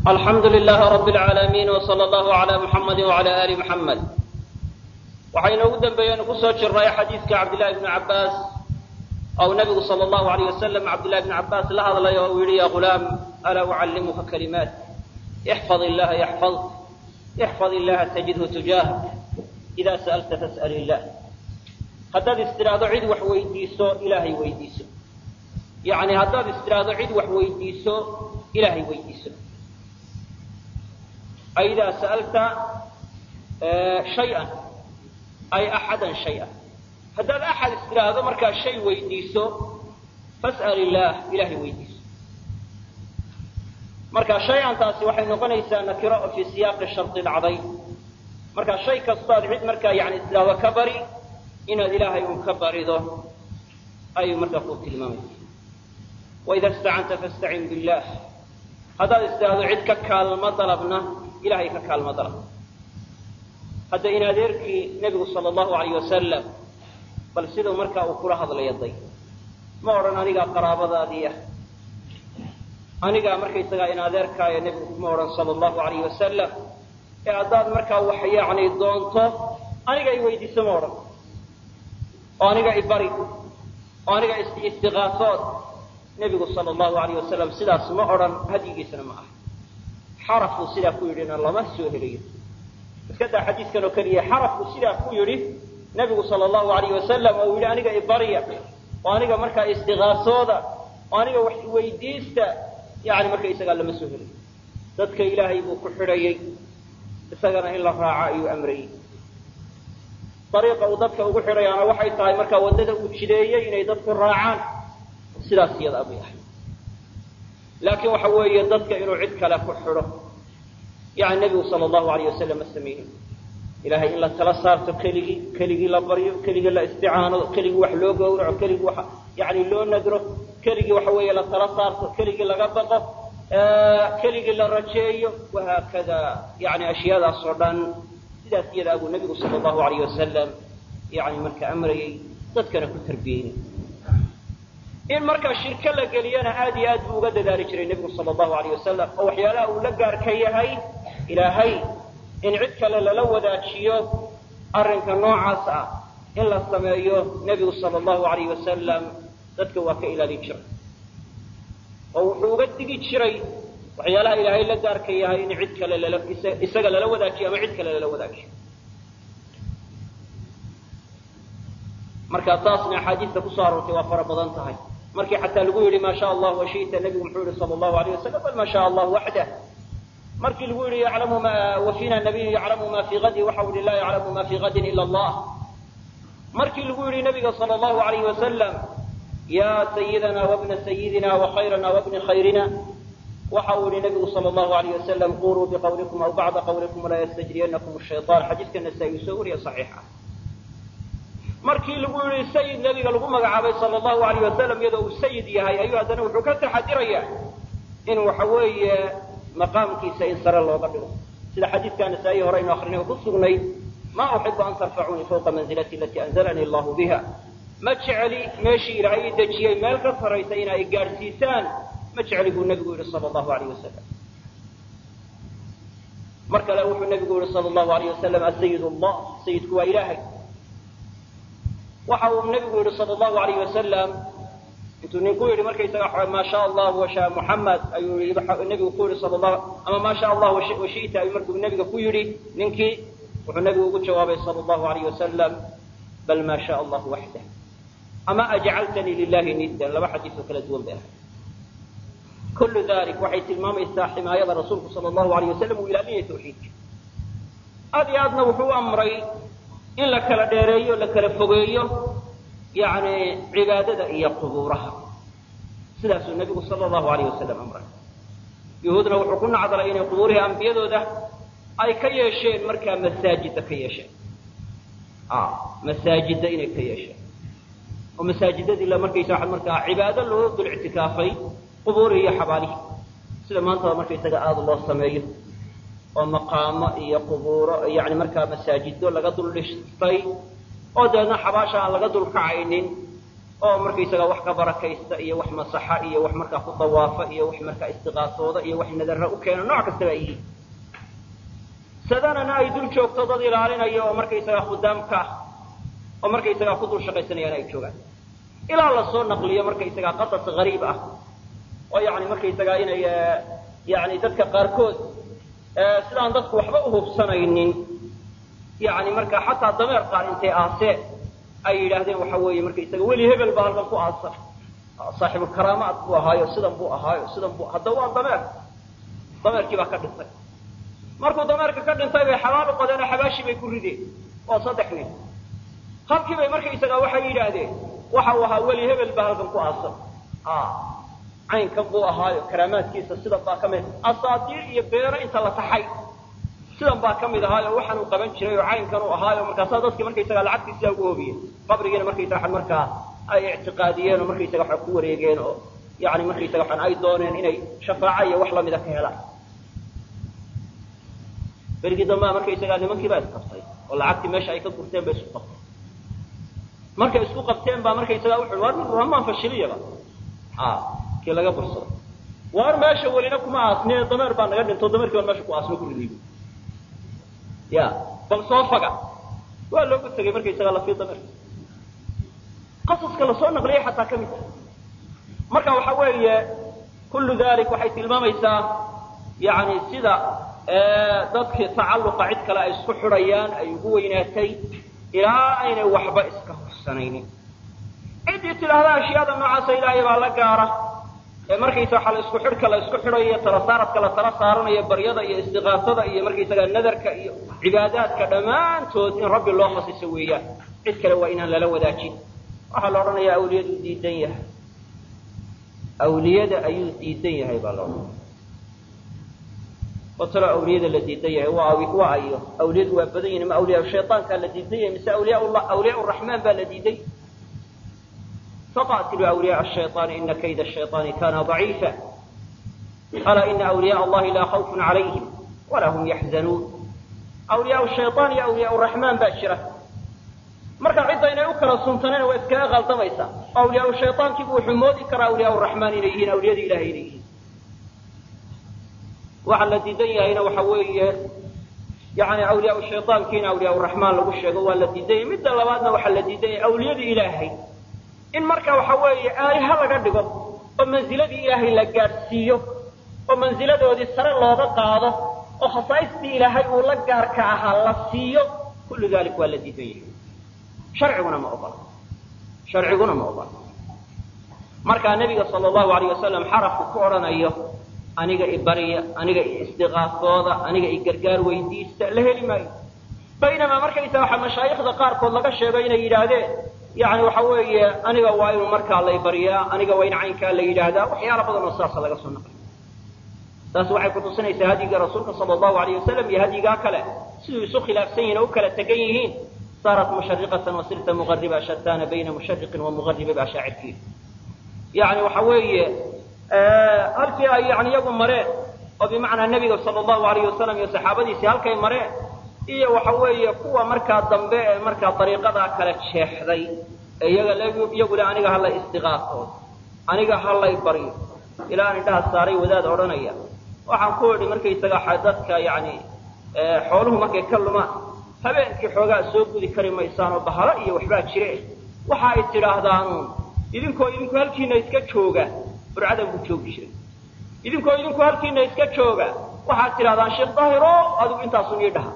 alxamdu lilahi rabi اlcaalamiin wsala allahu cala muxamadi wcala ali muxamed waxaynu ugu dambeeyeynu kusoo jirnay xadiidka cabdillahi bni cabbaas ou nabigu sala allahu alayh wasalam cabdillahi bni cabbaas la hadlay oo uu yihi ya ghulaam alaa ucallimuka kalimaat ixfad illaha yaxfadk ixfad illaha tajidhu tujaahak ida sa'alta fas'al illah haddaad istidhaahdo cid wax weydiiso ilaahay weydiiso yacni haddaad istidhaahdo cid wax weydiiso ilaahay weydiiso ay idaa sa'alta shay-an ay axadan shay-an haddaad axad istidhaahdo markaa shay weydiiso fas'al illaah ilaahay weydiiso marka shay-antaasi waxay noqonaysaa nakiro oo fii siyaaqi shardi dhacday marka shay kastoad cid markaa yani istidhaahdo ka bari inaad ilaahay un ka barido ayuu markaa ku tilmaamaysa waida istacanta fastacin billah haddaad istidhaahdo cid ka kaalmo dalabna ilahay ka kaalmo dalab hadda in adeerkii nebigu sala allahu alayh wasalam bal siduu markaa uu kula hadlaya day ma odhan anigaa qaraabadaadii ah anigaa markaysagaa in adeerkaaya nebigu ma odhan sala allahu alayh wasalam ee haddaad markaa wax yacni doonto aniga i weydiiso ma odhan oo aniga ibari oo aniga istiqaasood nebigu sala allahu alayh wasalam sidaas ma odhan hadyigiisana ma aha xarafuu sidaa ku yidhina lama soo helayo iska daa xadiiskan oo keliya xarafku sidaa ku yidhi nebigu sala allahu alayh wasalam oo uu yidhi aniga ibarya oo aniga markaa istiqaasooda oo aniga wax weydiista yani marka isagaa lama soo helayo dadka ilaahay buu ku xidhayay isagana in la raaco ayuu amrayey ariiqa uu dadka ugu xidhayaana waxay tahay markaa waddada uu jideeyey inay dadku raacaan sidaas iyadaa bay ahay laakiin waxa weeye dadka inuu cid kale ku xidho yani nebigu sala allahu alayh wasalam ma samaynin ilahay in la tala saarto keligii keligii la baryo keligii la isticaano keligii wax loo gowraco keligii wa yani loo nadro keligii waxa weeye la tala saarto keligii laga baqo keligii la rajeeyo wahaakada yani ashyaadaas oo dhan sidaas iyadaa buu nebigu sala allahu alayh wasalam yani marka amrayey dadkana ku tarbiyeynay in markaa shirko la geliyana aad iyo aad buu uga dadaali jiray nebigu sala allahu alayh wasalam oo waxyaalaha uu la gaar ka yahay ilaahay in cid kale lala wadaajiyo arrinka noocaas ah in la sameeyo nebigu sala allahu alayh wasalam dadka waa ka ilaalin jiray oo wuxuu uga digi jiray waxyaalaha ilaahay la gaarka yahay in cid kale lala isaga lala wadaajiyo ama cid kale lala wadaajiyo marka taasna axaadiista kusoo aroortay waa fara badan tahay markii xataa lagu yidhi maa sha allah washita nebigu muxuu yihi sala allahu alayh wasalam bal maa sha allah waxdah markii lagu yidhi yaclamu ma wafina nabiyu yaclamu ma fii gadi waxa u yihi laa yaclamu ma fii gadin ila allah markii lagu yidhi nabiga sala allahu alayh wasalam ya sayidana wabna sayidina wakhayrana wabni khayrina waxa uu yihi nabigu sala allahu alayh wasalam quluu biqawlikum aw bacda qawlikum walaa yastajriyanakum shayطan xadiiska nasaa-i uu soo wariya saxiix ah markii lagu yihi sayid nebiga lagu magacaabay sala allahu alayh wasalam iyadoo uu sayid yahay ayuu haddana wuxuu ka taxadirayaa in waxa weeye maqaamkiisa in sare looga dhigo sida xadiidka nasaa-i hore aynu akrinay oo ku sugnay ma uxibu an tarfacuunii fawqa manzilati alatii anzalanii allahu biha ma jeceli meeshii ilaahay i dejiyey meel ka saraysa in ay gaadhsiisaan ma jeceli buu nebigu yihi sala allahu alayh wasalam mar kale wuxuu nebigu yihi sala allahu alayh wasalam asayid allah sayidku waa ilaahay waxa uu nebigu yihi sala allahu alayh wasalam intuu ninku yidhi markaysaga maa sha allah washa muxamed ayuu nebigu ku yihi sala allahu ama maa sha allah washita ayuu markuu nebiga ku yidhi ninkii wuxuu nebigu ugu jawaabay sala allahu alayh wasalam bal maa sha allah waxdah ama ajcaltanii lilahi niddan laba xadiis oo kala duwan bay ahay kullu dalik waxay tilmaamaysaa ximaayada rasuulku sala allahu alayh wasalam uu ilaalinaya tawxiidka aad iyo aadna wuxuu u amray in la kala dheereeyo la kala fogeeyo yani cibaadada iyo qubuuraha sidaasuu nebigu sala allahu alayh wasalam amray yuhuudna wuxuu ku nacdalay inay qubuurihii ambiyadooda ay ka yeesheen markaa masaajida ka yeesheen masaajida inay ka yeesheen oo masaajidadii la markaysa waa markaa cibaado loo dul ictikaafay qubuurihii iyo xabaalihii sida maantaba markaysaga aada loo sameeyo oo maqaamo iyo qubuuro yani markaa masaajido laga dul dhistay oo dabeedna xabaasha aan laga dul kacaynin oo markaysaga wax ka barakaysta iyo wax masaxa iyo wax markaa ku dawaafa iyo wax markaa istiqaasooda iyo wax nadarra u keena nooc kastaba ay yihiin sadanana ay dul joogto dad ilaalinaya oo markaysaga khudaamka ah oo markaysagaa ku dul shaqaysanayaan ay joogaan ilaa lasoo naqliyo markaysagaa qasas gariib ah oo yani markaysagaa inay yani dadka qaarkood sidaan dadku waxba uhubsanaynin yani markaa xataa dameer qaar intay aaseen ay yidhaahdeen waxa weeye markaysaga weli hebel baa halkan ku aasan saaxibulkaraamaad buu ahaayo sidan buu ahaayo sidan bu haddaba waa dameer dameerkii baa ka dhintay markuu dameerka ka dhintay bay xabaal u qodeen oo xabaashii bay ku rideen oo saddex nin halkii bay markaysagaa waxay yidhaahdeen waxa uu ahaa weli hebel baa halkan ku aasan caynkan buu ahaayo karaamaadkiisa sidan baa ka mid asaatiir iyo beero inta la taxay sidan baa ka mid ahaayo waxaan uu qaban jiray oo caynkan uu ahaayo markaasaa dadkii markaysagaa lacagtii sidaa ugu hobiyeen qabrigiina markaysaga waxan markaa ay ictiqaadiyeen oo markaysaga waxa ku wareegeen oo yani markaysaga waxan ay dooneen inay shafaaco iyo wax lamida ka helaan berigii dambaa markaysagaa nimankii baa isqabtay oo lacagtii meesha ay ka gurteen bay isku qabteen markay isku qabteen baa markaysagaa wuxu war hamaan fashiliyaba kii laga bursado waar meesha welina kuma aasne dameer baa naga dhinto dameerkii baan meesha ku aasno ku ridiibo ya bal soo faga waa loogu tegay markaysagaa lafii dameerka qasaska lasoo naqliyay xataa ka mid tahay marka waxa weeye kullu dalik waxay tilmaamaysaa yani sida dadkii tacalluqa cid kale ay isku xidhayaan ay ugu weynaatay ilaa aynay waxba iska hursanaynin ciddii tidhaahda ashyaada noocaasa ilaahay baa la gaara ee markaysa waxaa la isku xidhka la isku xidhayo tala saaradka la tala saaranayo baryada iyo istiqaasada iyo markaysaga nadarka iyo cibaadaadka dhammaantood in rabbi loo khasiso weeyaan cid kale waa inaan lala wadaajin waxaa la odhanayaa awliyadu diidan yahay awliyada ayuu diidan yahay baa la odhanaya oo talo awliyada la diidan yahay waa waa ayo awliyadu waa badan yihin ma awliyaa shayطaankaa la diidan yahay mise awliyaa awliyaa raxmaan baa la diiday faqatiluu awliyaء الشhayطaani ina kayda الشhayطaani kana ضaciifa alaa ina awliyaء allahi laa khawfun calayhim walaa hum yaxzanuun awliyaa shayطaan iyo awliyaa raxmaan baa jira marka cidda inay u kala suntaneen waa iskaga qaldamaysa awliyaa shayطaankiibu wuxuu moodi karaa awliyaa raxmaan inay yihiin awliyada ilahay inay yihiin waxa la diidan yahayna waxa weeye yani awliyaa shayطaankiina awliyaa raxmaan lagu sheego waa la diidan yahay midda labaadna waxaa la diidan yahay awliyada ilaahay in marka waxa weeye aaliha laga dhigo oo manziladii ilaahay la gaadhsiiyo oo manziladoodii sare looga qaado oo khasaaistii ilaahay uu la gaarka ahaa la siiyo kullu dalik waa la diidan yahay sharciguna ma ogola sharciguna ma ogola markaa nebiga sala allahu alayh wasalam xarafku ku odhanayo aniga ibarya aniga istiqaafooda aniga igargaar weydiista la heli maayo baynamaa markaysa waxa mashaayikhda qaarkood laga sheego inay yidhaahdeen yani waxa weeye aniga waa inuu markaa lay baryaa aniga waa in caynkaa la yidhaahdaa waxyaala badan oo saasa laga soo naqliy taas waxay kutusinaysaa hadyiga rasuulka sala allahu alayh wasalam iyo hadyigaa kale siduu isu khilaafsan yihin oo u kala tegan yihiin saarat mushariqatan wasirta muqariba shataana bayna mushariqin wa muqariba baa shaacirkiisa yani waxa weeye halkii ay yani iyagu mareen oo bimacnaa nebiga sala allahu alayh wasalam iyo saxaabadiisii halkay mareen iyo waxa weeye kuwa markaa dambe ee markaa dariiqadaa kala jeexday ee iyaga iyagu le aniga halay istiqaafood aniga halay baryo ilaa aan indhaha saaray wadaad odhanaya waxaan ku idhi markaysaga dadka yani xooluhu markay ka lumaan habeenkii xoogaa soo gudi kari maysaan oo bahalo iyo waxbaa jire waxa ay tidhaahdaanuun idinkoo idinku halkiina iska jooga burcadan buu joogi jiray idinkoo idinku halkiina iska jooga waxaad tidhahdaan sheekh daahiro adigu intaasun ii dhaha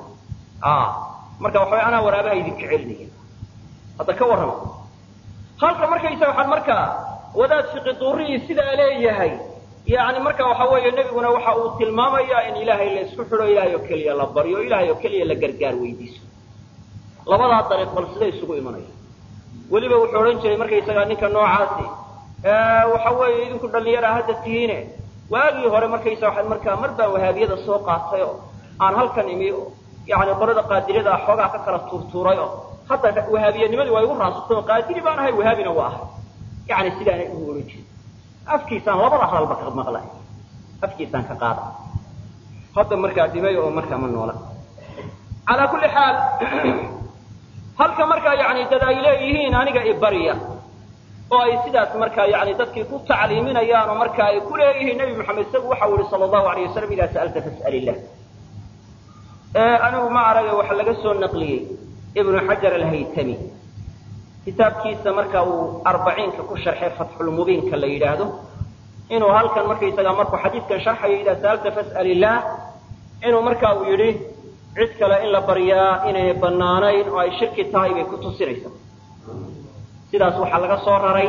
marka waxa anaa waraabaha idinka celinaya hadda ka warrama halka markaysa waxaan markaa wadaad fiqi duurihii sidaa leeyahay yani marka waxa weeye nebiguna waxa uu tilmaamayaa in ilaahay la isku xidho ilahay oo keliya la baryo ilahay oo keliya la gargaar weydiiso labadaa dariiq bal siday isugu imanaya weliba wuxuu odhan jiray markaysagaa ninka noocaasi waxa weeye idinku dhallinyara hadda tihiine waagii hore markaysa waxaad markaa mar baan wahaabiyada soo qaatay oo aan halkan imi yani qolada qaadiriyada ah xoogaa ka kala tuurtuuray oo hadda wahaabiyanimadii waa igu raasatay oo qaadiri baan ahay wahaabina waa ahay yani sidaanay ugu odhan jirin afkiisaan labada hadalba ka maqlay afkiisaan ka qaada hadda markaa dhimay oo markaa ma noola calaa kulli xaal halka markaa yani dad ay leeyihiin aniga ibarya oo ay sidaas markaa yani dadkii ku tacliiminayaan oo marka ay ku leeyihiin nebi moxamed isagu waxau yihi sala allahu alayh wasalam idaa sa'alta fas'al illah anigu ma arage waxa laga soo naqliyey ibnu xajar alhaytami kitaabkiisa marka uu arbaciinka ku sharxay fatxulmubiinka la yidhaahdo inuu halkan markaysaga markuu xadiidkan sharxayo idaa sa'alta fas'al illaah inuu marka uu yidhi cid kale in la baryaa inaynay bannaanayn oo ay shirki tahay bay ku tusinaysaa sidaas waxaa laga soo raray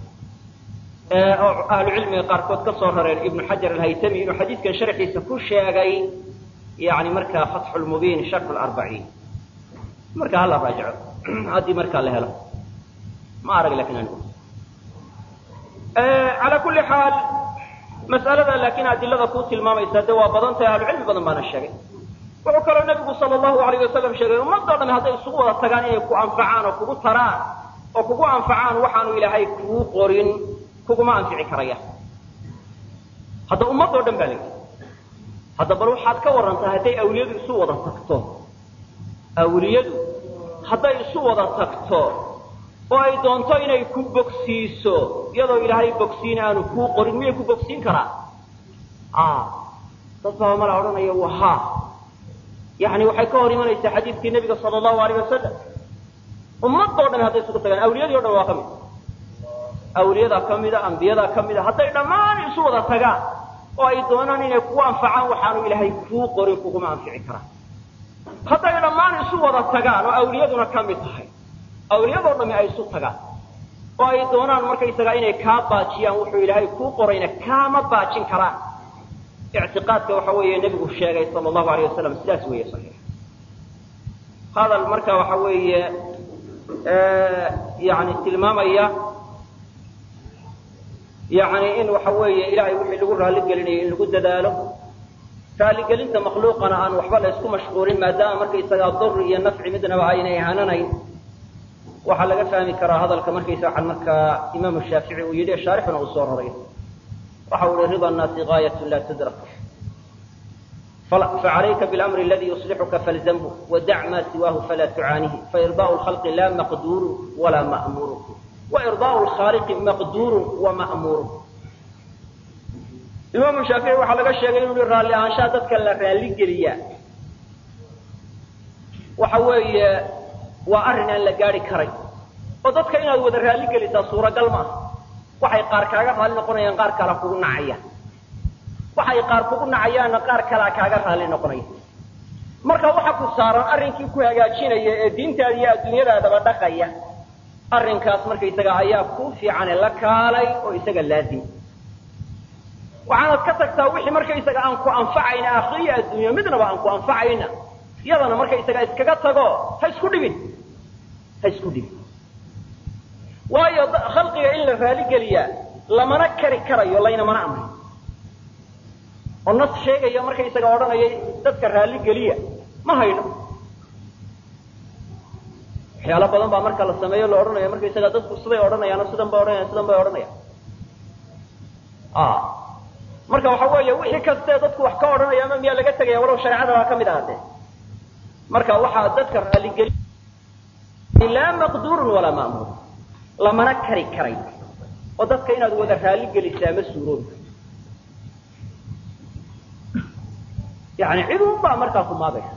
oo ahlucilmiga qaarkood ka soo rareen ibnu xajar alhaytami inuu xadiidkan sharxiisa ku sheegay yani markaa fatxu lmubiin sharxu larbaciin marka hala raajico haddii markaa la helo ma arag lakin anigu calaa kulli xaal mas'alada laakiin adilada kuu tilmaamaysa de waa badan tahay ahlucilmi badan baana sheegay wuxuu kaloo nebigu sala allahu alayh wasalam sheegay ummadoo dham hadday isugu wada tagaan inay ku anfacaan oo kugu taraan oo kugu anfacaan waxaanu ilaahay kuu qorin kuguma anfici karaya hadda ummadoo dhan baa layihi hadda bal waxaad ka warantaa hadday awliyadu isu wada tagto awliyadu hadday isu wada tagto oo ay doonto inay ku bogsiiso iyadoo ilaahay bogsiin aanu kuu qorin miyay ku bogsiin karaa dad baa mala odhanaya waha yani waxay ka hor imanaysaa xadiidkii nebiga sala allahu alayh wasalam ummadoo dhan hadday isugu tagaan awliyadii o dhan waa ka mid awliyadaa ka mida ambiyadaa ka mida hadday dhammaan isu wada tagaan oo ay doonaan inay kugu anfacaan waxaanu ilaahay kuu qorin kuguma anfici karaan hadday dhammaan isu wada tagaan oo awliyaduna ka mid tahay awliyadoo dhami ay isu tagaan oo ay doonaan markaysagaa inay kaa baajiyaan wuxuu ilaahay kuu qorayna kaama baajin karaan ictiqaadka waxa weeye nebigu sheegay sala allahu alayh wasalam sidaas weeye saxiix hadal marka waxa weeye yani tilmaamaya yani in waxa weeye ilahay wixii lagu raaligelinayay in lagu dadaalo raaligelinta makhluuqana aan waxba la isku mashquulin maadaama markaysagaa dur iyo nafci midnaba aynay hananayn waxaa laga fahmi karaa hadalka markaysa waxaan markaa imaamu shaafici uu yidhi shaarixuna uu soo raray waxa uu ihi rida nnaasi gaayat la tudrak facalayka bilamri aladi yuslixuka falzamhu wadac ma siwaahu falaa tucaanihi fairdaau lkhalqi la maqduuru walaa ma'muuru wairdaau lkhaaliqi maqduurun wa ma'muurun imaamu shaafici waxaa laga sheegay inuu yihi raalli ahaanshaha dadka la raalli geliyaa waxa weeye waa arrin aan la gaari karay oo dadka inaad wada raalli gelisaa suuragal maaha waxay qaar kaaga raalli noqonayaan qaar kala kugu nacayaan waxay qaar kugu nacayaanna qaar kalaa kaaga raalli noqonaya marka waxa ku saaran arrinkii ku hagaajinaya ee diintaada iyo adduunyadaadaba dhaqaya arrinkaas markaysaga ayaa ku fiicane la kaalay oo isaga laazim waxaanad ka tagtaa wixii markaysaga aan ku anfacayna akhriya adduunya midnaba aan ku anfacayna iyadana markaysaga iskaga tago ha isku dhibin ha isku dhibin waayo khalqiga in la raaligeliyaa lamana kari karayo laynamana amrin oo nas sheegaya markaysaga odhanaya dadka raaligeliya ma hayno waxyaalo badan baa marka la sameeyo la odhanaya markaysaga dadku siday odhanayaan oo sidan bay odhanayaan sidan bay odhanayaan marka waxa weeye wixii kastee dadku wax ka odhanaya ama miyaa laga tegaya walow shareecada baa ka mid ahaatee marka waxaa dadka raaligeli laa maqduurun walaa ma'muur lamana kari karay oo dadka inaad wada raalli gelisaa ma suuroobi yani cid un baa markaa ku maagaysa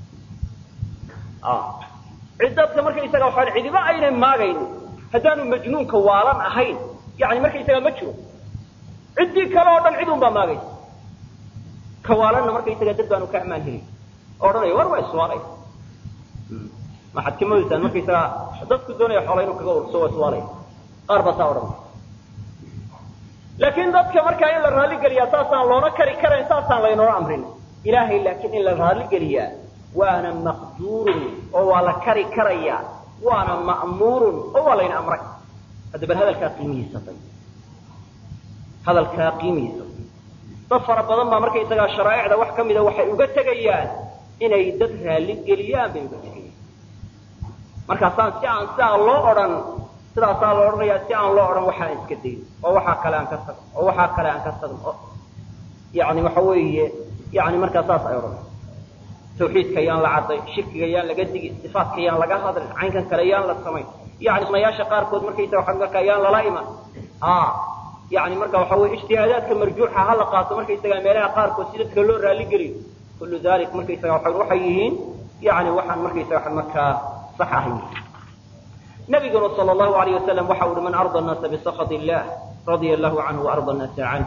cid dadka markaysaga waxaan cidiba aynay maagaynin haddaanu majnuunka waalan ahayn yani markaysaga ma jiro ciddii kale oo dhan cid un baa maagaysa ka waalanna markaysaga dad baanu ka amaan helin oo odhanaya war waa iswaalay maxaad ka moodaysaan markaysaga dadku doonaya xoola inuu kaga urso waa iswaalaya qaar baa saa odhanaya laakiin dadka markaa in la raalli geliyaa saasaan loona kari karayn saasaan laynoola amrin ilaahay laakiin in la raalli geliyaa waana maqduurun oo waa la kari karayaa waana ma'muurun oo waa layna amray hadda bal hadalkaa qiimihiisatay hadalkaa qiimihiisatay dad fara badan baa markaysagaa sharaa'icda wax ka mida waxay uga tegayaan inay dad raalli geliyaan bay uga tegayaan markaasaan si aan sidaa loo odhan sidaasaa la odhanayaa si aan loo odhan waxaan iska dayn oo waxaa kale aan ka tagno oo waxaa kale aan ka tagno oo yani waxa weeye yani markaa saas ay odhanay tawxiidka yaan la cadday shirkiga yaan laga digin sifaatka yaan laga hadlin caynkan kale yaan la samayn yani sunayaasha qaarkood markaysaga waxa marka ayaan lala iman yani marka waxa weye ijtihaadaadka marjuuxa ha la qaato markaysaga meelaha qaarkood si dadka loo raali geliyo kullu dalik markaysaga waa waxay yihiin yani waxaan markaysaga waa markaa sax ahayn nabiguna sal allahu alayh wasalam waxa uhi man arda annaasa bisakhat illah radia allahu canhu waarda annaasa canh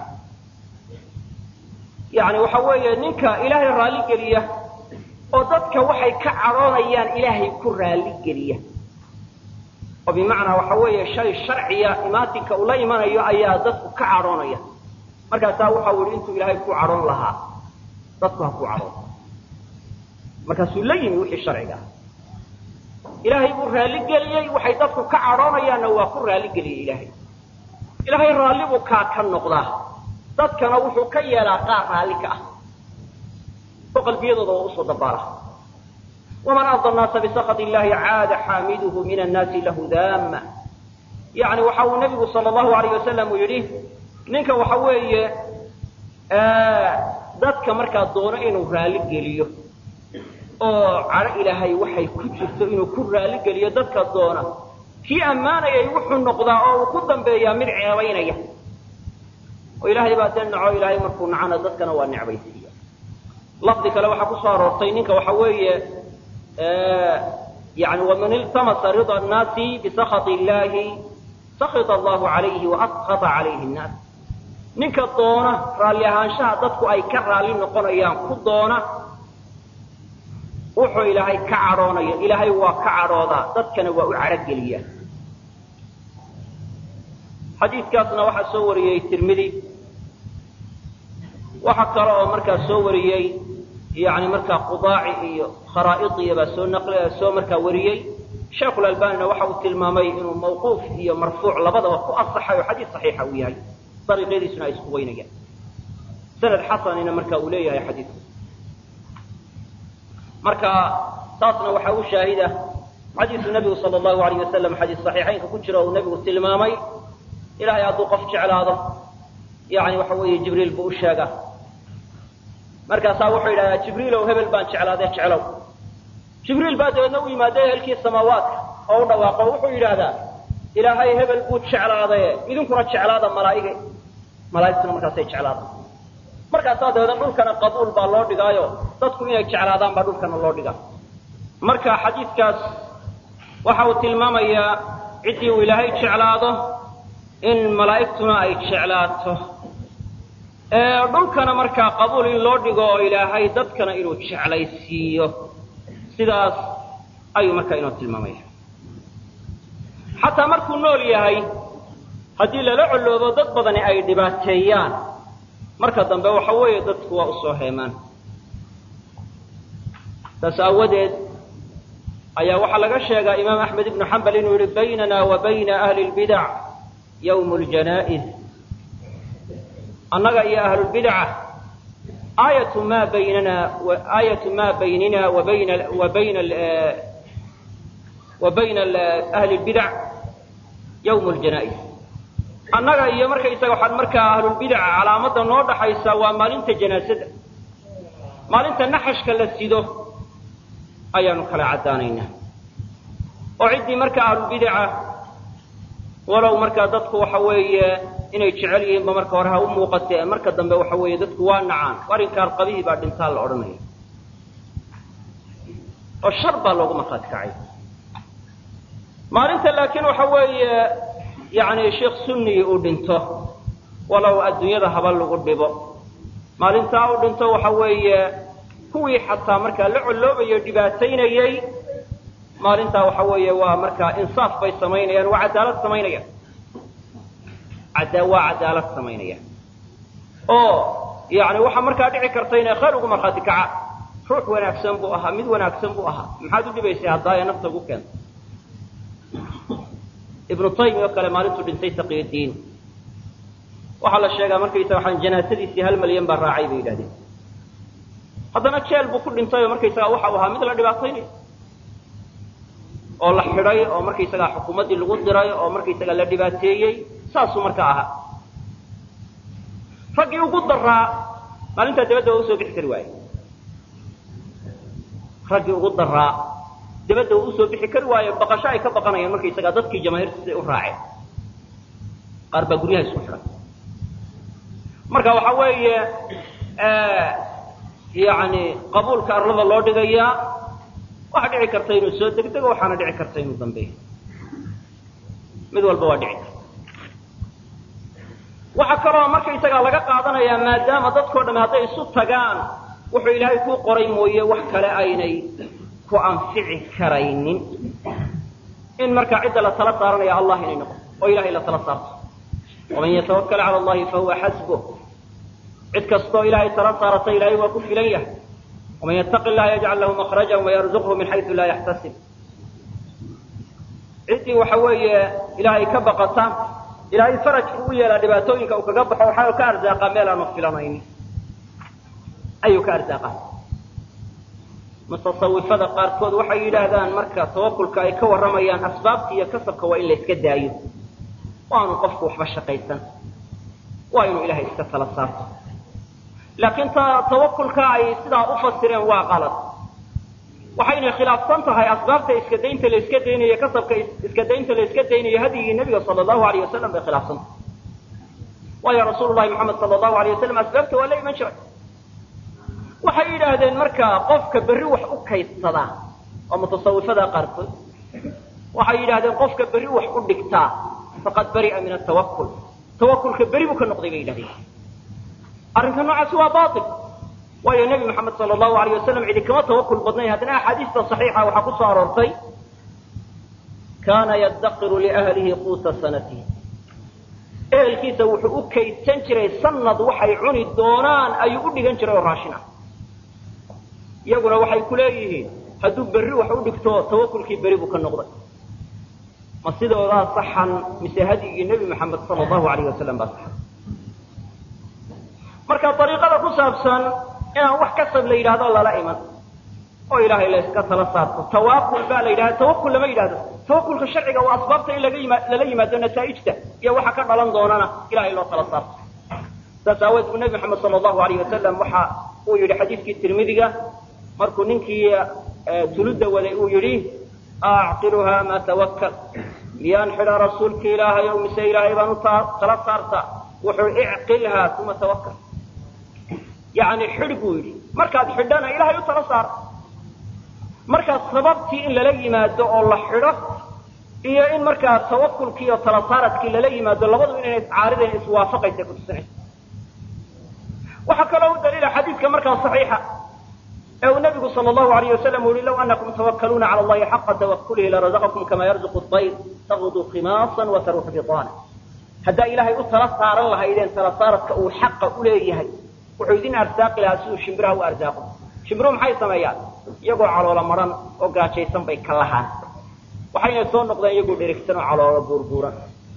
yani waxa weeye ninka ilaahay raali geliya oo dadka waxay ka cadhoonayaan ilaahay ku raali geliya oo bimacnaa waxa weeye shay sharciya imaatinka uu la imanayo ayaa dadku ka cadhoonaya markaasaa waxa u yihi intuu ilaahay ku cadhoon lahaa dadku ha ku cadhoon markaasuu la yimi wixii sharciga ah ilaahay buu raaligeliyey waxay dadku ka cadhoonayaanna waa ku raaligeliyey ilaahay ilaahay raalli buu kaa ka noqdaa dadkana wuxuu ka yeelaa qaar raalli ka ah oo qalbiyadooda waa usoo dabaala waman arda annaasa bisakhat illahi caada xaamiduhu min annaasi lahu daama yani waxa uu nabigu sala allahu alayh wasalam uu yidhi ninka waxa weeye dadka markaa doono inuu raali geliyo oo cadho ilaahay waxay ku jirto inuu ku raali geliyo dadka doona kii ammaanayay wuxuu noqdaa oo uu ku dambeeyaa mid ceebaynaya oo ilaahay baa dee naco ilaahay markuu nacana dadkana waa necbaysiiya lafdi kale waxaa kusoo aroortay ninka waxa weeye yani waman iltamasa rida annaasi bisakhat illahi sakita allahu calayhi waaskhata calayhi nnaas ninka doona raalli ahaanshaha dadku ay ka raalli noqonayaan ku doona wuxuu ilaahay ka cadhoonaya ilaahay waa ka cadhoodaa dadkana waa u cadhogeliyaa xadiidkaasna waxaa soo wariyey tirmidi waxa kale oo markaa soo wariyey yani markaa qudaaci iyo kharaa'idiya baa soo naql soo markaa wariyey sheekhulalbanina waxa uu tilmaamay inuu mawquuf iyo marfuuc labadaba ku asaxay oo xadiis saxiixa uu yahay dariiqyadiisuna ay isku weynayaan sanad xasanina marka uu leeyahay xadiidku marka taasna waxaa u shaahida xadiisu nabigu sala allahu alayh wasalam xadiis saxiixaynka ku jira uu nabigu tilmaamay ilahay hadduu qof jeclaado yani waxa weeye jibriil buu u sheegaa markaasaa wuxuu yidhahdaa jibriilow hebel baan jeclaadee jeclow jibriil baa dabeedna u yimaada ehelkii samaawaadka oo u dhawaaqo wuxuu yidhaahdaa ilaahay hebel buu jeclaadaye idinkuna jeclaada malaaige malaaigtuna markaasay jeclaada markaasaa dabeedna dhulkana qabuul baa loo dhigaayo dadku inay jeclaadaan baa dhulkana loo dhigaa marka xadiidkaas waxa uu tilmaamayaa ciddii uu ilaahay jeclaado in malaa'igtuna ay jeclaato dhulkana markaa qabuul in loo dhigo oo ilaahay dadkana inuu jeclaysiiyo sidaas ayuu markaa inoo tilmaamaya xataa markuu nool yahay haddii lala colloobo dad badani ay dhibaateeyaan marka dambe waxa weeye dadku waa usoo heemaan saas aawadeed ayaa waxaa laga sheegaa imaam axmed ibnu xambal inuu yihi baynana wa bayna ahli lbidac yawm ljanaa'iz annaga iyo ahlulbidca aayatu ma baynana aayatu ma baynina wa bayna wa bayna wa bayna ahli lbidac yawm ljanaa'iz annaga iyo markaysaga waxaan markaa ahlulbidaca calaamadda noo dhaxaysa waa maalinta janaasada maalinta naxashka la sido ayaanu kala caddaanaynaa oo ciddii markaa ahlulbidaca walow markaa dadku waxa weeye inay jecel yihiinba marka hore ha u muuqatee marka dambe waxa weeye dadku waa nacaan arrinkaan qabihii baa dhintaa la odhanaya oo shar baa loogu markhaati kacay maalinta laakiin waxa weeye yani sheekh sunnigi uu dhinto walow adduunyada haba lagu dhibo maalintaa uu dhinto waxa weeye kuwii xataa markaa la colloobayo dhibaataynayey maalintaa waxa weeye waa markaa insaaf bay samaynayaan waa cadaalad samaynayaan waa cadaalad samaynayaan oo yani waxaa markaa dhici karta inay khayr ugu markhaati kaca ruux wanaagsan buu ahaa mid wanaagsan buu ahaa maxaad u dhibaysay haddaaya nafta ugu keenta ibnu taymi oo kale maalintuu dhintay taqiyudiin waxaa la sheegaa markaysa waxaan janaasadiisii hal malyan baa raacay bay yidhahdeen haddana jeel buu ku dhintay oo markaysagaa waxa u ahaa mid la dhibaataynaya oo la xidhay oo markaysagaa xukuumaddii lagu diray oo markaysagaa la dhibaateeyey saasuu markaa ahaa raggii ugu daraa maalintaa dabadda waa usoo bixi kari waaye raggii ugu daraa dabadda uu usoo bixi kari waayo baqasho ay ka baqanayaan markaysagaa dadkii jamaahiirta siday u raaceen qaar baa guryaha isku xiray marka waxa weeye yani qabuulka arlada loo dhigayaa waxaa dhici karta inuu soo degdego waxaana dhici karta inuu dambeeyo mid walba waa dhici karta waxaa kaloo markaysagaa laga qaadanayaa maadaama dadkao dhami hadday isu tagaan wuxuu ilaahay kuu qoray mooye wax kale aynay ku anfici karaynin in markaa cidda la tala saaranaya allah inay noqoto oo ilahay la tala saarto waman yatawakal cala allahi fahuwa xasbuh cid kastoo ilaahay tala saarata ilahay waa ku filan yahay waman yattaqi llaha yajcal lahu makhrajan wayarzuqhu min xaysu laa yaxtasib ciddii waxa weeye ilaahay ka baqata ilaahay farajku u yeelaa dhibaatooyinka uu kaga baxo waxaa ka arsaaqaa meel aanu filanaynin ayuu ka arsaaqaa mutasawifada qaarkood waxay yidhaahdaan marka tawakulka ay ka warramayaan asbaabta iyo kasabka waa in la iska daayo waanu qofku waxba shaqaysan waa inuu ilahay iska tala saarto laakiin ta tawakulka ay sidaa u fasireen waa qalad waxaynay khilaafsan tahay asbaabta iska daynta la iska daynayo kasabka iska daynta la iska daynayo hadyigii nebiga sala allahu alayh wasalam bay khilaafsan tahay waayo rasuulu llahi moxamed sala allahu alayh wasalam asbaabta waa la iman jiray waxay yidhaahdeen markaa qofka berri wax u kaydsadaa oo mutasawifada qaarkood waxay yidhahdeen qofka berri wax u dhigtaa faqad bari'a min atawakul tawakulka beri buu ka noqday bay yidhahdeen arrinka noocaasi waa bail waayo nebi moxamed sala allahu alayh wasalam cidi kama tawakul badnayn haddana axaadiista saxiixa waxaa ku soo aroortay kaana yaddaqiru liahlihi quuta sanatihi ehelkiisa wuxuu u kaydsan jiray sanad waxay cuni doonaan ayuu u dhigan jiray oo raashin ah iyaguna waxay ku leeyihiin hadduu berri wax u dhigto tawakulkii beri buu ka noqday ma sidoodaa saxan mise hadyigii nebi moxamed sala allahu alayh wasalam baa saxan marka ariiqada ku saabsan inaan wax kasab la yidhahdo lala iman oo ilaahay la iska tala saarto tawaakul baa la yidhahda tawakul lama yidhahdo tawakulka sharciga waa asbaabta in laga yima lala yimaado nataa'ijta iyo waxa ka dhalan doonana ilahay loo tala saarto saas aaweed buu nebi moxamed sala allahu alayh wasalam waxa uu yidhi xadiidkii tirmidiga markuu ninkii tuludda waday uu yidhi acqiluha ma tawakkal miyaan xidhaa rasuulki ilaahay o mise ilaahay baan u tala saarta wuxuu icqilhaa uma tawakkal yani xidh buu yidhi markaad xidhana ilahay u tala saar markaa sababtii in lala yimaado oo la xidho iyo in markaa tawakulkii iyo tala saaradkii lala yimaado labadu inayna iscaaridayn iswaafaqaysa kutusinaysa waxaa kaloo u daliila xadiidka markaa saxiixa ee uu nabigu sal allahu alayh wasalam u yihi law anakum tawakkaluuna cala allahi xaqa tawakulihi larazaqakum kama yarzuqu dayr tagdu khimaasan wa taruuxu bidaana haddaa ilaahay u tala saaran lahaydeen tala saaradka uu xaqa u leeyahay wuxuu idin arsaaqi lahaa siduu shimbiraha u arsaaqo shimbiruhu maxay sameeyaan iyagoo caloola maran oo gaajaysan bay ka lahaan waxayna soo noqdeen iyagoo dherigsan oo caloola buurbuuran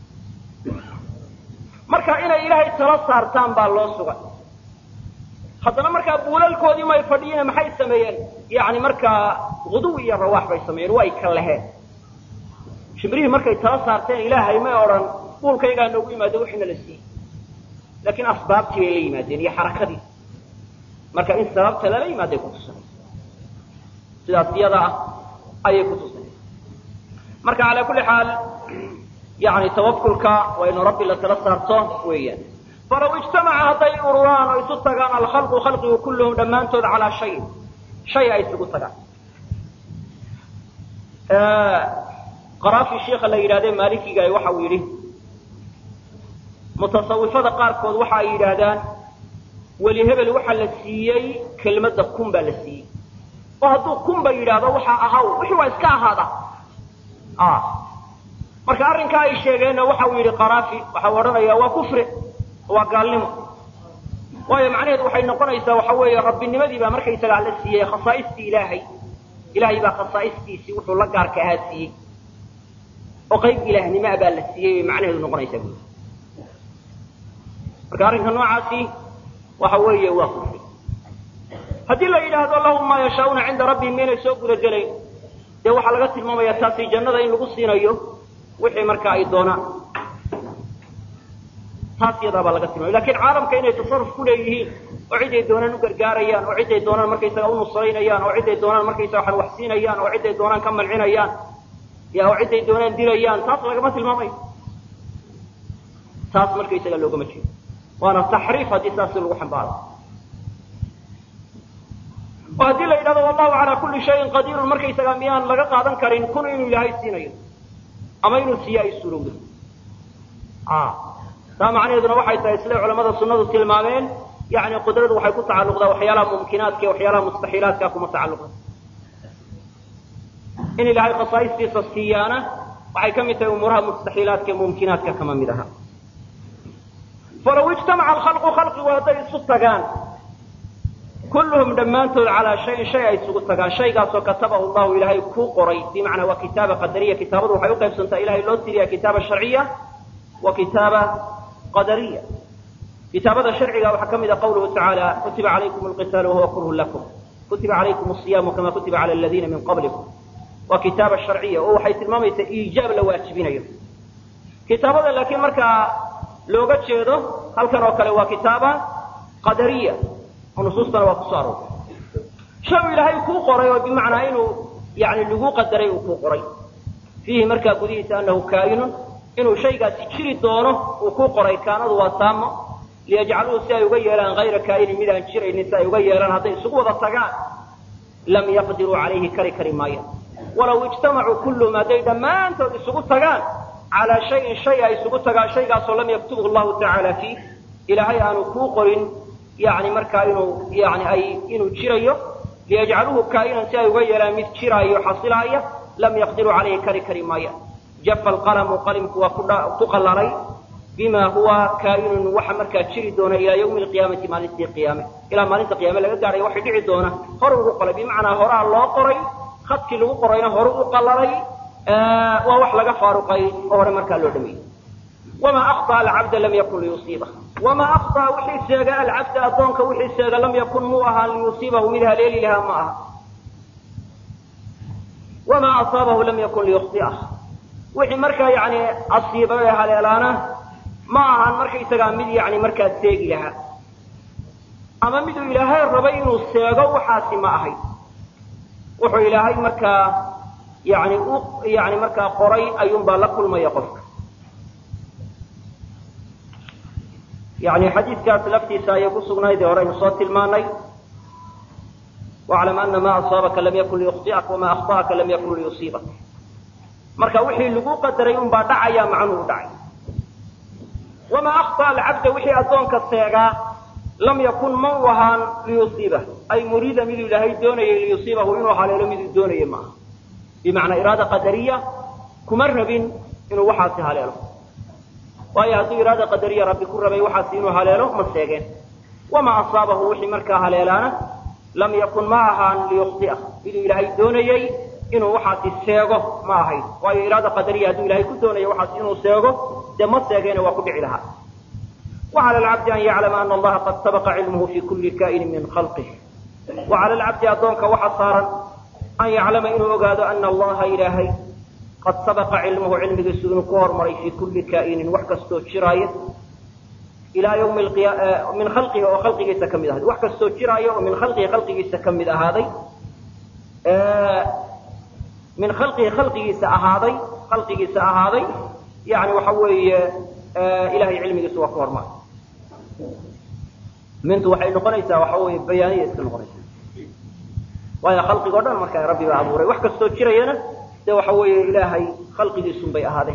marka inay ilaahay tala saartaan baa loo sugay haddana markaa buulalkoodii may fadhiyeen maxay sameeyeen yani markaa guduw iyo rawaax bay sameeyeen way ka laheen shimbirihii markay tala saarteen ilaahay may odhan buulkaygaa noogu yimaado wixiina la siiyey laakiin asbaabtii bay la yimaadeen iyo xarakadii marka in sababta lala yimaaday kutusinaysa sidaas iyada ah ayay kutusinaysa marka calaa kulli xaal yani tawakulka waa inu rabbi la tala saarto weeyaan falaw ijtamaca hadday ururaan oo isu tagaan alkhalqu khalqigu kulluhum dhammaantood calaa shayin shay ay isugu tagaan qaraafi sheikha la yidhahdee maalikiga waxa uu yidhi mutasawifada qaarkood waxa ay yidhaahdaan weli hebel waxaa la siiyey kelmadda kun baa la siiyey oo hadduu kunba yidhaahdo waxaa ahaw wixii waa iska ahaada marka arrinkaa ay sheegeenna waxa uu yidhi qaraafi waxau odhanayaa waa kufri waa gaalnimo waayo macnaheedu waxay noqonaysaa waxa weeye rabbinimadii baa markaysagaa la siiyey khasaaistii ilaahay ilaahay baa khasaa'istiisii wuxuu la gaarka ahaa siiyey oo qayb ilaahnimoa baa la siiyey bay macnaheedu noqonaysaa buui marka arrinka noocaasi waxa weeye waa kufri haddii la yidhaahdo lahum maa yashaauuna cinda rabbihim miynay soo guda gelayn dee waxaa laga tilmaamaya taasi jannada in lagu siinayo wixii marka ay doonaan taas iyadaa baa laga tilmaamay lakin caalamka inay tasaruf ku leeyihiin oo ciday doonaan u gargaarayaan oo ciday doonaan markaysaga u nusraynayaan oo ciday doonaan markaysaga waxan wax siinayaan oo ciday doonaan ka mancinayaan ya oo ciday doonaan dilayaan taas lagama tilmaamayo taas markaysaga loogama jeedo waana taxriif haddii saas lagu xambaaro oo haddii la yidhahdo wallahu calaa kulli shayin qadiirun markaysaga miyaan laga qaadan karin kun inuu ilaahay siinayo ama inuu siiya ay suurowdo taa macnaheeduna waxay tahay siday culamada sunadu tilmaameen yani qudradu waxay ku tacalluqdaa waxyaalaha mumkinaadka iyo waxyaalaha mustaxiilaadka kuma tacalluqda in ilaahay khasaa'istiisa siiyaana waxay ka mid tahay umuuraha mustaxiilaadka iyo mumkinaadka kama mid aha falaw ijtamaca alkhalqu khalqigu hadday isu tagaan kulluhum dhammaantood calaa shayin shay ay isugu tagaan shaygaasoo katabahu llahu ilaahay kuu qoray bimacnaa waa kitaaba qadariya kitaabadu waxay uqaybsantaa ilahay loo tiriya kitaaba sharciya wa kitaaba qadariya kitaabada sharciga waxaa ka mid a qawluhu tacaala kutiba calaykum alqitaalu wahuwa kurhun lakum kutiba calaykum asiyaamu kama kutiba cala aladiina min qablikum waa kitaaba sharciya oo waxay tilmaamaysaa iijaab la waajibinayo kitaabada laakiin markaa looga jeedo halkan oo kale waa kitaaba qadariya oo nusuustana waa kusoo aroortay shay uu ilaahay kuu qoray oo bimacnaa inuu yani lagu qadaray uu kuu qoray fiihi markaa gudihiisa anahu kaa'inun inuu shaygaasi jiri doono uu ku qoray kaanadu waa taamo liyajcaluuhu si ay uga yeelaan hayra kaa'inin mid aan jiraynin si ay uga yeelaan hadday isugu wada tagaan lam yaqdiruu calayhi kari kari maayaan walaw ijtamacuu kulluhum hadday dhammaantood isugu tagaan calaa shayin shay ay isugu tagaan shaygaasoo lam yaktubhu llahu tacaala fiih ilaahay aanu kuu qorin yani markaa inuu yani ay inuu jirayo liyajcaluuhu kaa'inan si ay uga yeelaan mid jiraayo xasilaaya lam yaqdiruu calayhi kari kari maayaan jafa alqalamu qalimku waa ku qalalay bima huwa kaa'inun waxa markaa jiri doona ilaa yawmi alqiyaamati maalintii qiyaame ilaa maalinta qiyaame laga gaadhayo waxay dhici doona hore ugu qoray bimacnaa horaa loo qoray khadkii lagu qorayna hore u qalalay waa wax laga faaruqay oo hore markaa loo dhameeyey wamaa akhطأ alcabda lam yakun liyusiiba wamaa akhطأ wixii seega alcabda addoonka wixii seega lam yakun muu ahaa liyusiibahu mid haleeli lahaa ma aha wamaa asaabahu lam yakun liyukhطi'ah wixii markaa yani asiiba ee haleelaana ma ahan markaysagaa mid yani markaa seegi lahaa ama miduu ilaahay rabay inuu seego waxaasi ma ahayd wuxuu ilaahay markaa yani u yani markaa qoray ayuunbaa la kulmaya qofka yani xadiidkaas laftiisa ayay ku sugnayd ee horeynu soo tilmaanay waclam ana ma asaabaka lam yakun liyukhطi'ak wama akhطa'aka lam yakun liyusiibak marka wixii lagu qadaray unbaa dhacaya macnuhu dhacay wamaa akhطأ alcabda wixii addoonka seegaa lam yakun ma u ahaan liyusiibah ay muriida miduu ilaahay doonayay liyusiibahu inuu haleelo miduu doonayay maaha bimacnaa iraada qadariya kuma rabin inuu waxaasi haleelo waayo hadduu iraada qadariya rabbi ku rabay waxaasi inuu haleelo ma seegeen wamaa asaabahu wixii markaa haleelaana lam yakun ma ahaan liyukhطi'ah miduu ilaahay doonayey inuu waxaasi seego ma ahayd waayo iraada qadariya hadduu ilahay ku doonayo waxaas inuu seego dee ma seegeena waa ku dhici lahaa wacala alcabdi an yaclama ana allaha qad sabaqa cilmuhu fi kulli kaa'inin min khalqih wacala alcabdi addoonka waxa saaran an yaclama inuu ogaado ana allaha ilaahay qad sabaqa cilmuhu cilmigiisu inuu ku hormaray fii kulli kaa'inin wax kastoo jiraaya ilaa yawmi min khalqihi oo khalqigiisa ka mid ahaaday wax kastoo jiraayo oo min khalqihi khalqigiisa ka mid ahaaday min khalqihi khalqigiisa ahaaday khalqigiisa ahaaday yani waxa weeye ilahay cilmigiisa waa ku hormar mintu waxay noqonaysaa waxa weeye bayaaniya iska noqonaysaa waayo khalqigo dhan markaa rabbi baa abuuray wax kastoo jirayana dee waxa weeye ilaahay khalqigiisun bay ahaadeen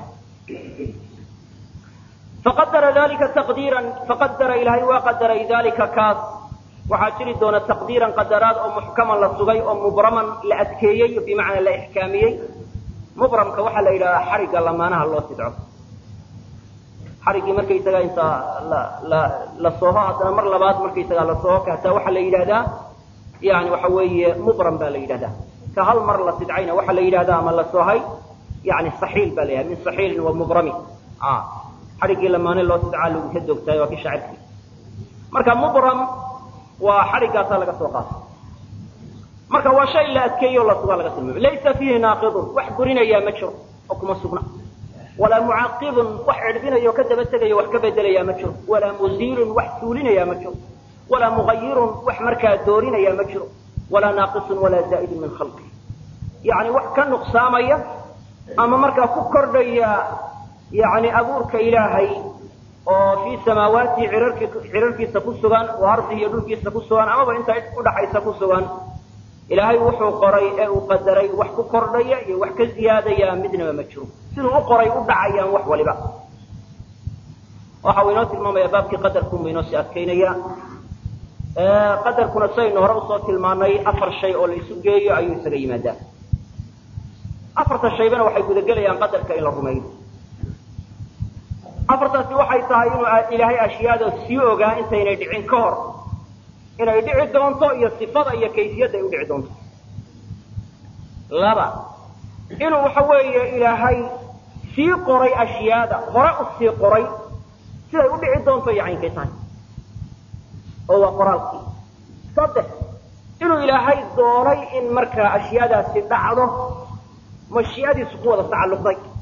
faqadara dalika taqdiiran faqadara ilaahay waa qadaray dalika kaas waxaa jiri doona taqdiiran qadaraad oo muxkaman la sugay oo mubraman la adkeeyey bimacnaa la ixkaamiyey mubramka waxaa la yidhahdaa xarigga lamaanaha loo sidco xariggii markaysaga inta la la la sooho haddana mar labaad markaysagaa la sooho kahtaa waxaa la yidhahdaa yani waxa weeye mubram baa la yidhahdaa ka hal mar la sidcayna waxaa la yidhahdaa ama la soohay yani saxiil baa la yidhahda min saxiilin wa mubrami xariggii lamaane loo sidcaa lagu ka doogtahay waa ki shaacirkii marka mubram waa xariggaasaa laga soo qaatay marka waa shay la adkeeyo o la sugaa laga tilmaamay laysa fiihi naaqidun wax burinayaa ma jiro oo kuma sugna walaa mucaqibun wax cidhbinayo ka daba tegayo wax ka bedelayaa ma jiro walaa muziilun wax suulinayaa ma jiro walaa mugayirun wax markaa doorinayaa ma jiro walaa naaqisun walaa zaa'idun min khalqi yani wax ka nuqsaamaya ama markaa ku kordhaya yani abuurka ilaahay oo fii samaawaatihi cirarki cirarkiisa ku sugan oo ardihi iyo dhulkiisa ku sugan amaba inta udhaxaysa ku sugan ilaahay wuxuu qoray ee uu qadaray wax ku kordhaya iyo wax ka ziyaadaya midnaba ma jiro siduu u qoray u dhacayaan wax waliba waxa uu inoo tilmaamaya baabkii qadarkunbu inoo sii adkaynaya qadarkuna saynu hore usoo tilmaanay afar shay oo la isu geeyo ayuu isaga yimaadaa afarta shaybana waxay gudagelayaan qadarka in la rumeeyo afartaasi waxay tahay inuu ilaahay ashyaada sii ogaa intaynay dhicin ka hor inay dhici doonto iyo sifada iyo kayfiyadda ay u dhici doonto laba inuu waxa weeye ilaahay sii qoray ashyaada hore u sii qoray siday u dhici doonto iyo caynkay tahay oo waa qoraalkii saddex inuu ilaahay doonay in markaa ashyaadaasi dhacdo mashii'adiisu ku wada tacalluqday